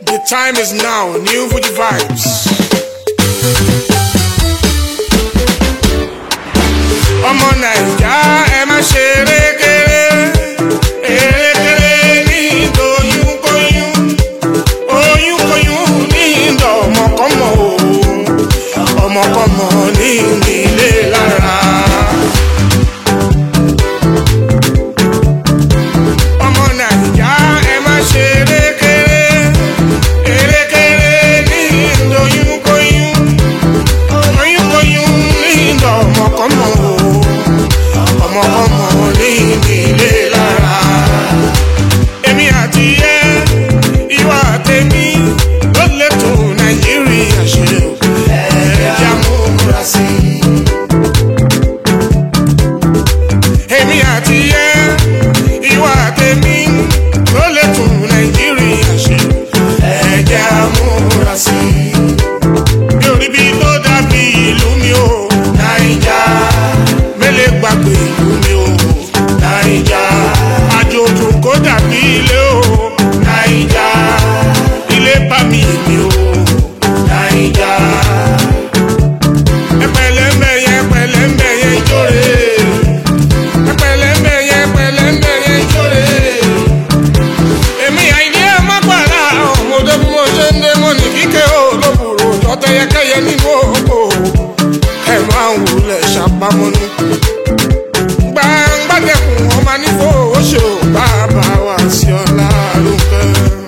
The time is now, new Fuji vibes. ọmọ nàìjà ẹ má ṣe erékeré erékeré ní ìdòyúnkóyún oyúnkóyún ní ìdọ̀ ọmọkọ́mọ o ọmọkọ́mọ ní ìnílé lára. ọmọ nàìjà ẹ má ṣe erékeré erékeré ní ìdòyúnkóyún oyúnkóyún ní ìdọ̀ ọmọkọ́mọ o ọmọkọ́mọ ní ìnílé lára. èmi àti ẹ ìwà tèmi ló lè tó nàìjíríà ṣe o ẹ̀ẹ́dá mú múra sí i. èmi àti ẹ ìwà tèmi ló lè tún nàìjíríà ṣe ẹ̀jẹ̀ amúra sí i. bí orí bí tó dàbí ìlú mi ò nàìjà mélé gbàgbé ìlú mi ò nàìjà àjòjò kó dàbí ilé ò nàìjà ilé bá mi mi ò nàìjà ẹpẹlẹmbẹyẹ ẹpẹlẹmbẹyẹ ìjórè ẹpẹlẹmbẹyẹ ẹpẹlẹmbẹyẹ ìjórè èmi àìní ẹ má gbàrà ọmọdé bí mo ṣe ń dé mo ní kíkẹ́ ò lóbùrò jọtẹyẹkẹyẹ nínú oko ẹ máa ń wulẹ̀ ṣàpamọ́nú gbàngbàdẹkùn ọmọ nífò oṣù bàbá wa sí ọlá lókè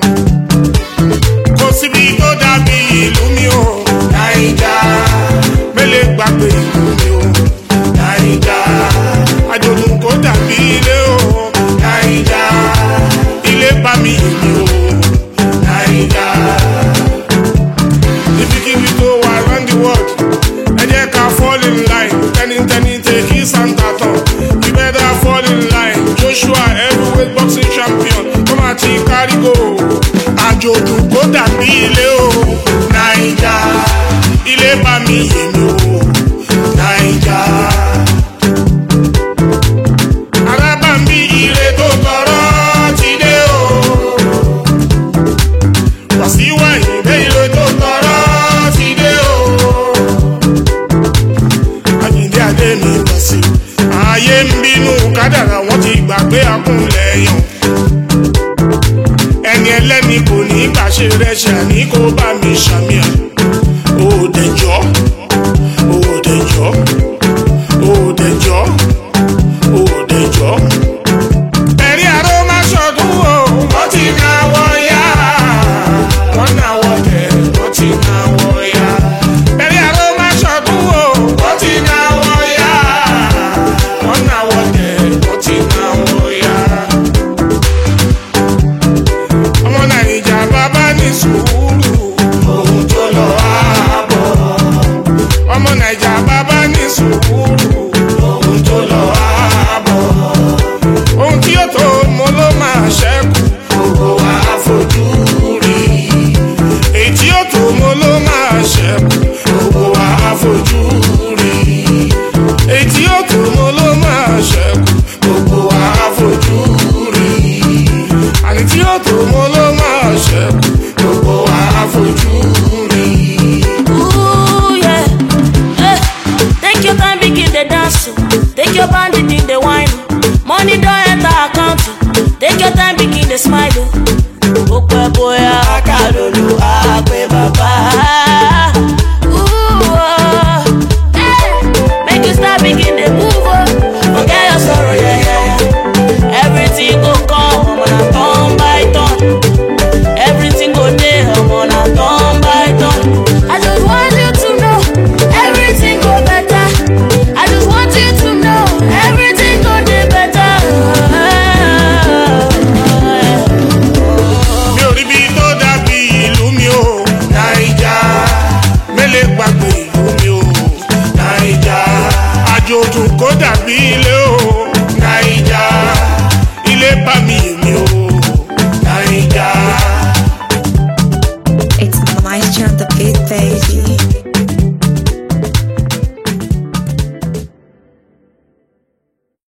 kò síbi tó dàbí ìlú mi ò nàìjà mélé gbàgbé ìlú mi ò nàìjà àjòdùn kò dàbí ilé ò nàìjà ilé bá mi mi ò nàìjà ibikíbi tó wà round the world ẹ jẹ́ ká fall in line tẹnitẹni tèkí santa tán you better fall in line joshua heavyweight boxing champion ó máa ti kárí go àjòjù kó dàbí ilé o naija ilé bá mi yèmí o naija. arábàmbí ire tó tọrọ ti dé o wàsíwá ìdè ire tó tọrọ ti dé o àyíndé adé mi wá sí ayé ń bínú kádàrà wọn ti gbàgbé akúnlẹ̀ yàn ẹni ẹlẹ́ni kò ní gbàṣẹ rẹ̀ ṣàní kó bá mi ṣàmìyàn